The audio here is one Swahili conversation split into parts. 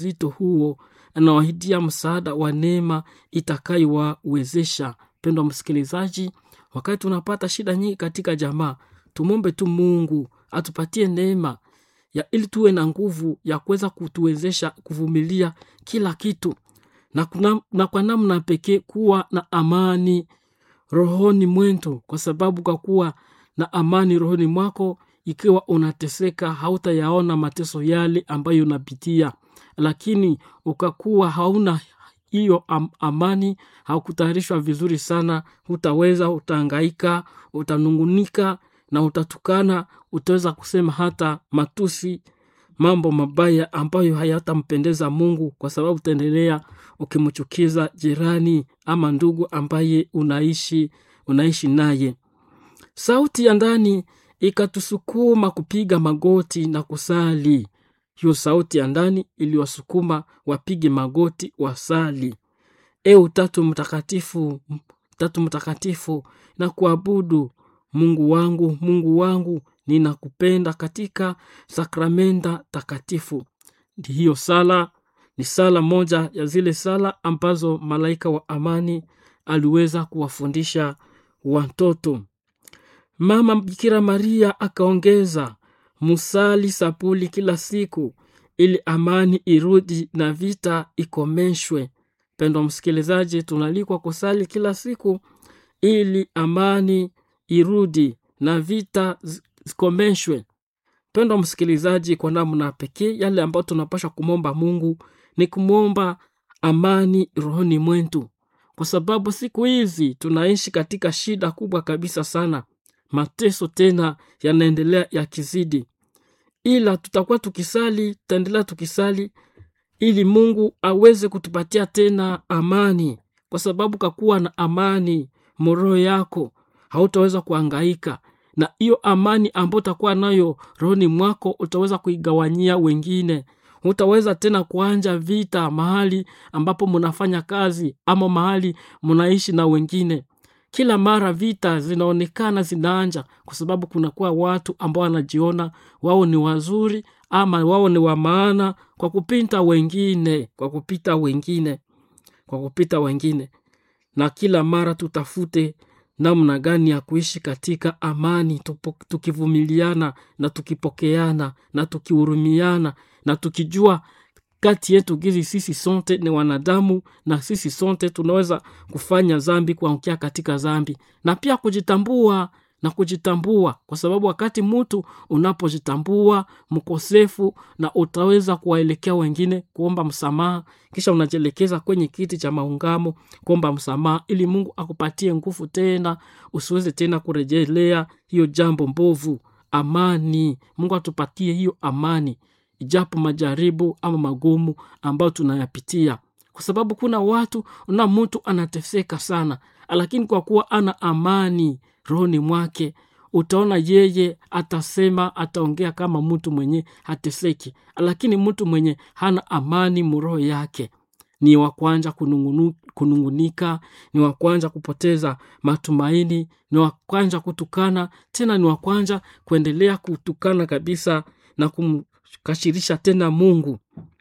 uzito huo anawahidia msaada wa neema itakayowawezesha pendwa msikilizaji wakati tunapata shida nyingi katika jamaa tumwombe tu mungu atupatie neema ya ili tuwe na nguvu ya kuweza kutuwezesha kuvumilia kila kitu na, kuna, na kwa namna pekee kuwa na amani rohoni mwetu kwa sababu kwa kuwa na amani rohoni mwako ikiwa unateseka hautayaona mateso yale ambayo unapitia lakini ukakuwa hauna hiyo am, amani haukutayarishwa vizuri sana hutaweza utaangaika utanungunika na utatukana utaweza kusema hata matusi mambo mabaya ambayo hayatampendeza mungu kwa sababu utaendelea ukimchukiza jirani ama ndugu ambaye unaishi unaishi naye sauti ya ndani ikatusukuma kupiga magoti na kusali hiyo sauti ya ndani iliwasukuma wapige magoti wasali e utatu mtakatifu tatu mtakatifu na kuabudu mungu wangu mungu wangu ninakupenda katika sakramenta takatifu hiyo sala ni sala moja ya zile sala ambazo malaika wa amani aliweza kuwafundisha watoto mama bikira maria akaongeza musali sapuli kila siku ili amani irudi na vita ikomeshwe pendwa msikilizaji tunalikwa kusali kila siku ili amani irudi na vita zikomeshwe pendwa msikilizaji kwa namna pekee yale ambayo tunapasha kumwomba mungu ni kumwomba amani rohoni mwetu kwa sababu siku hizi tunaishi katika shida kubwa kabisa sana mateso tena yanaendelea yakizidi ila tutakuwa tukisali tutaendelea tukisali ili mungu aweze kutupatia tena amani kwa sababu kakuwa na amani moroho yako hautaweza kuangaika na hiyo amani ambayo utakuwa nayo rohoni mwako utaweza kuigawanyia wengine hutaweza tena kuanja vita mahali ambapo mnafanya kazi ama mahali mnaishi na wengine kila mara vita zinaonekana zinaanja kwa sababu kunakuwa watu ambao wanajiona wao ni wazuri ama wao ni wa maana kwa kupita wengine kwa kupita wengine kwa kupita wengine na kila mara tutafute namna gani ya kuishi katika amani tupo, tukivumiliana na tukipokeana na tukihurumiana na tukijua kati yetu gizi sisi sote ni wanadamu na sisi sote tunaweza kufanya zambi kuangukia katika zambi na pia kujitambua na kujitambua kwa sababu wakati mtu unapojitambua mkosefu na utaweza kuwaelekea wengine kuomba msamaha kisha unajielekeza kwenye kiti cha maungamo kuomba msamaha ili mungu akupatie nguvu tena usiweze tena kurejelea hiyo jambo mbovu amani mungu atupatie hiyo amani ijapo majaribu ama magumu ambayo tunayapitia kwa sababu kuna watu na mtu anateseka sana lakini kwa kuwa ana amani rohoni mwake utaona yeye atasema ataongea kama mtu mwenye hateseki lakini mtu mwenye hana amani muroho yake ni wa kwanza kunungunu, kunungunika ni wa kwanza kupoteza matumaini ni wa kwanza kutukana tena ni wa kwanza kuendelea kutukana kabisa na kumkashirisha tena mungu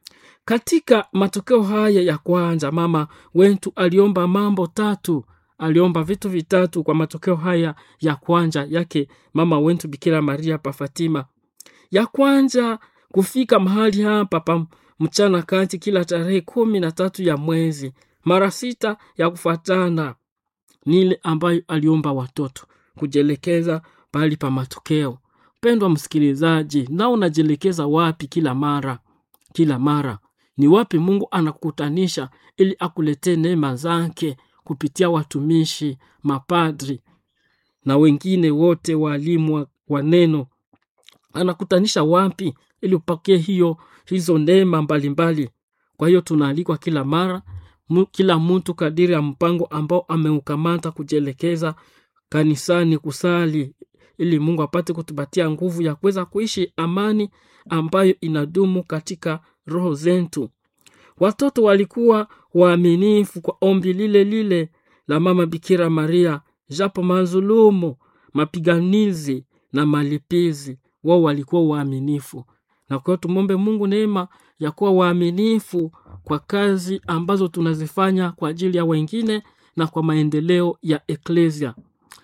katika matokeo haya ya kwanza mama wetu aliomba mambo tatu aliomba vitu vitatu kwa matokeo haya ya kwanza yake mama wetu bikira maria pa fatima ya kwanza kufika mahali hapa pa mchana kati kila tarehe kumi na tatu ya mwezi mara sita ya kufuatana ni ile ambayo aliomba watoto kujielekeza pahali pa matokeo pendwa msikilizaji na unajielekeza wapi kila mara kila mara ni wapi mungu anakukutanisha ili akuletee neema zake kupitia watumishi mapadri na wengine wote waalimu wa, wa neno anakutanisha wapi ili upokee hiyo hizo neema mbalimbali kwa hiyo tunaalikwa kila mara mu, kila mtu kadiri ya mpango ambao ameukamata kujielekeza kanisani kusali ili mungu apate kutupatia nguvu ya kuweza kuishi amani ambayo inadumu katika roho zetu watoto walikuwa waaminifu kwa ombi lile lile la mama bikira maria japo mazulumu mapiganizi na malipizi wao walikuwa waaminifu na kwa hiyo tumwombe mungu neema ya kuwa waaminifu kwa kazi ambazo tunazifanya kwa ajili ya wengine na kwa maendeleo ya eklesia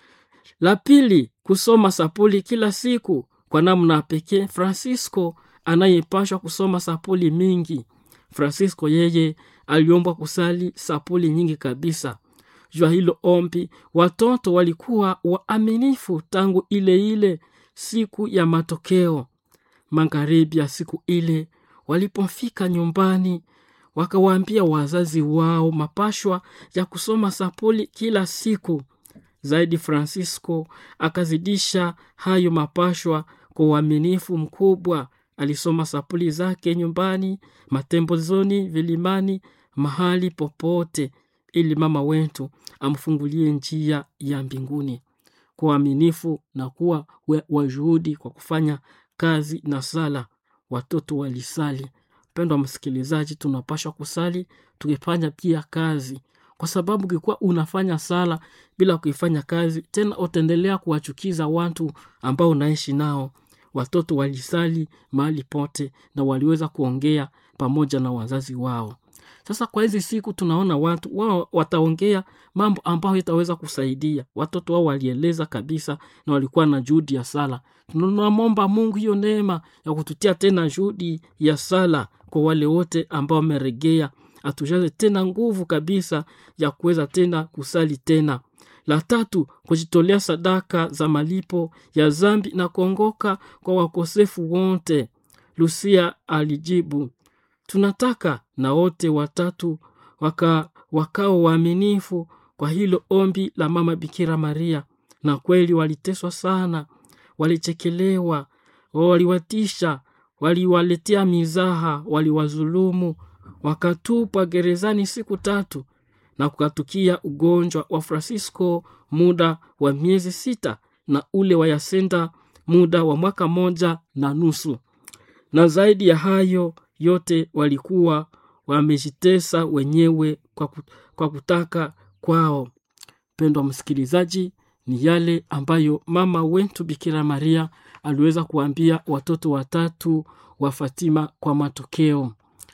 la pili kusoma sapuli kila siku kwa namna pekee francisco anayepashwa kusoma sapuli mingi francisco yeye aliombwa kusali sapuli nyingi kabisa jua hilo ombi watoto walikuwa waaminifu tangu ile ile siku ya matokeo magharibi ya siku ile walipofika nyumbani wakawaambia wazazi wao mapashwa ya kusoma sapuli kila siku zaidi francisco akazidisha hayo mapashwa kwa uaminifu mkubwa alisoma sapuli zake nyumbani matembozoni vilimani mahali popote ili mama wetu amfungulie njia ya mbinguni kwa uaminifu na kuwa wajuhudi kwa kufanya kazi na sala watoto walisali mpendo wa msikilizaji tunapashwa kusali tukifanya pia kazi kwa sababu ukikuwa unafanya sala bila kuifanya kazi tena utaendelea kuwachukiza watu ambao unaishi nao watoto walisali mahali pote na waliweza kuongea pamoja na wazazi wao sasa kwa hizi siku tunaona watu wao wataongea mambo ambayo itaweza kusaidia watoto wao walieleza kabisa na walikuwa na juhudi ya sala tunamwomba mungu hiyo neema ya kututia tena juhudi ya sala kwa wale wote ambao wameregea atujaze tena nguvu kabisa ya kuweza tena kusali tena la tatu kujitolea sadaka za malipo ya zambi na kuongoka kwa wakosefu wote lusia alijibu tunataka na wote watatu waka, wakao waaminifu kwa hilo ombi la mama bikira maria na kweli waliteswa sana walichekelewa waliwatisha waliwaletea mizaha waliwazulumu wakatupwa gerezani siku tatu na kukatukia ugonjwa wa francisco muda wa miezi sita na ule wa yasenda muda wa mwaka moja na nusu na zaidi ya hayo yote walikuwa wamejitesa wenyewe kwa, kwa kutaka kwao mpendwa msikilizaji ni yale ambayo mama wetu bikira maria aliweza kuambia watoto watatu wa fatima kwa matokeo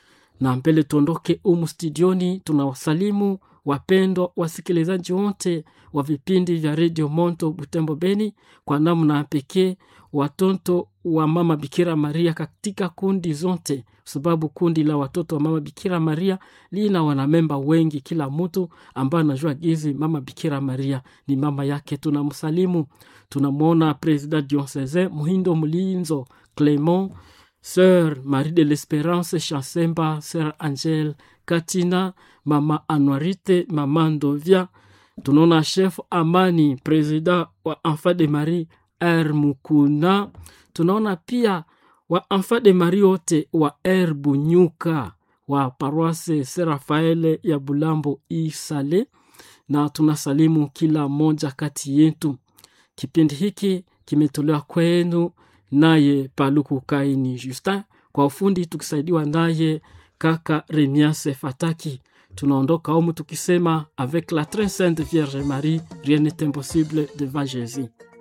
na mbele tuondoke umu studioni tunawasalimu wapendwa wasikilizaji wote wa vipindi vya redio monto butembo beni kwa namna pekee watoto wa mama bikira maria katika kundi zote sababu kundi la watoto wa mama bikira maria lina wanamemba wengi kila mtu ambaye anajua gizi mama bikira maria ni mama yake tunamsalimu tunamwona president diocese muhindo mlinzo clement sœur Marie de l'Espérance Chansemba, sœur Angèle Katina, mama Anuarite, mama Ndovia. Tunaona chef Amani, president wa Enfant de Marie R Mukuna. Tunaona pia wa Enfant de Marie wote wa R Bunyuka wa paroisse Saint Rafael ya Bulambo Isale, na tunasalimu kila mmoja kati yetu. Kipindi hiki kimetolewa kwenu naye Paluku Kaini Justin, kwa ufundi tukisaidiwa naye kaka Remiase Fataki. Tunaondoka humu tukisema avec la très sainte Vierge Marie, rien n'est impossible devant Jésus.